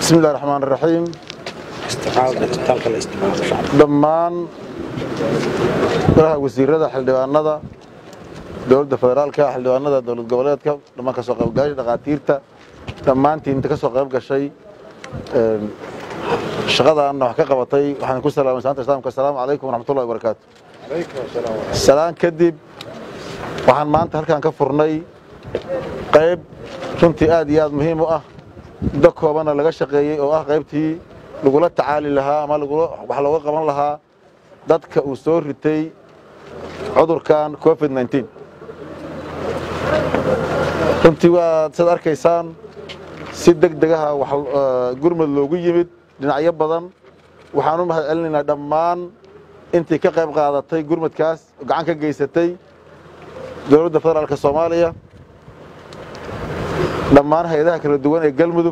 bismi illahi raxmaan raxiim dhammaan golaha wasiirada xildhibaanada dowladda federaalka xildhibaanada dowlad goboleedka dhammaan kasoo qaybgalasha dhakhaatiirta dhammaantiin inta ka soo qayb gashay shaqadaanna wax ka qabatay waxaan ku salaamay salaanta islaamka assalaamu calaykum waraxmatullahi wabarakaatu salaan kadib waxaan maanta halkaan ka furnay qayb runtii aad iyo aad muhiim u ah muddo koobana laga shaqeeyey oo ah qaybtii lagula tacaali lahaa ama wax looga qaban lahaa dadka uu soo ritay cudurkan covid nneteen runtii waad siad arkaysaan si deg degaha gurmud loogu yimid dhinacyo badan waxaan u mahad celinaynaa dhammaan intii ka qayb qaadatay gurmudkaas gacan ka geysatay dowladda federaalka soomaaliya dhammaan hay-adaha kala duwan ee galmudug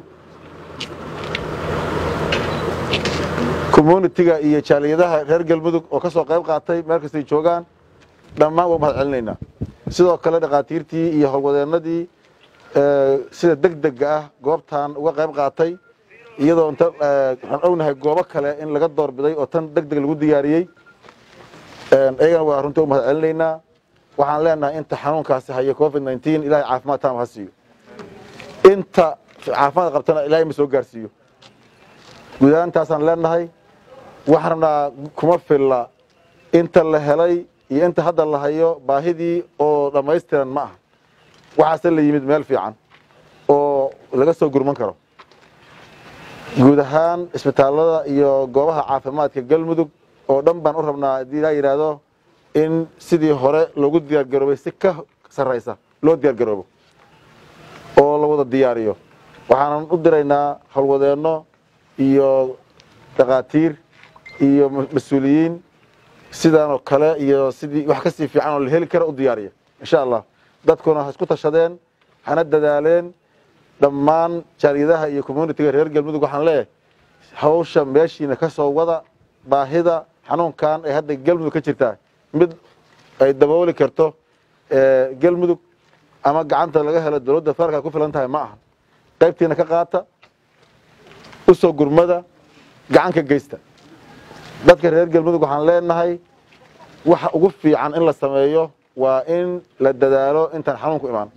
communitiga iyo jaaliyadaha reer galmudug oo ka soo qayb qaatay meel kastay joogaan dhammaan waa mahad celinaynaa sidoo kale dhakhaatiirtii iyo howlwadeennadii sida deg dega ah goobtan uga qayb qaatay iyadoo inta waxaan ognahay goobo kale in laga doorbiday oo tan deg deg lagu diyaariyey iyagana waa runtii u mahad celinaynaa waxaan leenahay inta xanuunkaasi haya covid nneteen ilahay caafimaad taama ha siiyo inta caafimaad qabtana ilahay ma soo gaarsiiyo guud ahaantaasaan leenahay waxaan rabnaa kuma filla inta la helay iyo inta hadda la hayo baahidii oo dhammaystiran ma aha waxaase la yimid meel fiican oo laga soo gurman karo guud ahaan isbitaallada iyo goobaha caafimaadka galmudug oo dhan baan u rabnaa haddii ilaa yidhaahdo in sidii hore loogu diyaargaroobay si ka sarraysa loo diyaargaroobo oo la wada diyaariyo waxaanan u diraynaa howlwadeenno iyo dhakhaatiir iyo mas-uuliyiin sidaanoo kale iyo sidii wax ka sii fiican oo la heli kara u diyaariya insha allah dadkuna ha isku tashadeen hana dadaaleen dhammaan jaaliyadaha iyo communitiga reer galmudug waxaan leeyahay hawsha meeshiina ka soo wada baahida xanuunkan ee hadda galmudug ka jirtaa mid ay dabooli karto galmudug ama gacanta laga helo dowladda federaalka ku filan tahay ma aha qaybtiina ka qaata u soo gurmada gacan ka geysta dadka reer galmudug waxaan leenahay waxa ugu fiican in la sameeyo waa in la dadaalo intaan xanuunku imaan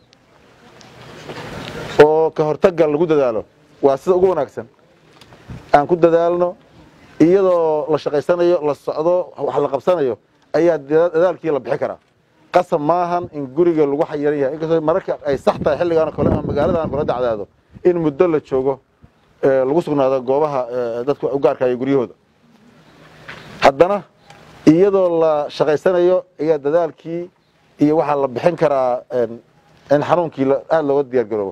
oo ka hortagga lagu dadaalo waa sida ugu wanaagsan aan ku dadaalno iyadoo la shaqaysanayo la socdo wax la qabsanayo ayaa dadaalkii la bixi karaa qasab maahan in guriga lagu xayiran yahay inkastoo mararka ay sax tahay xilligaan kole ama magaaladan kula dacdaado in muddo la joogo lagu sugnaado goobaha dadku u gaarkaayo guryahooda haddana iyadoo la shaqaysanayo ayaa dadaalkii iyo waxaa la bixin karaa in xanuunkii aada looga diyaar garoobo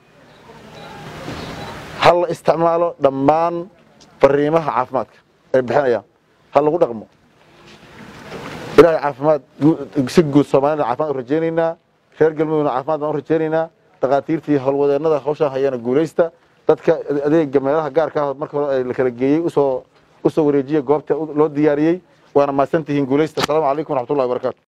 ha la isticmaalo dhammaan fariimaha caafimaadka ay bixinayaan ha lagu dhaqmo ilahay caafimaad si guud soomaalida cafimad u rajaynaynaa reer galmudugna caafimaad baan u rajaynaynaa dhakhaatiirtii howlwadeennada hawshaan hayaana guulaysta dadka adeega meelaha gaarka ah marka hore la kala geeyey usoo usoo wareejiya goobta loo diyaariyey waana mahadsantihiin guulaysta assalaamu calaykum waraxmatullahi wabarakatu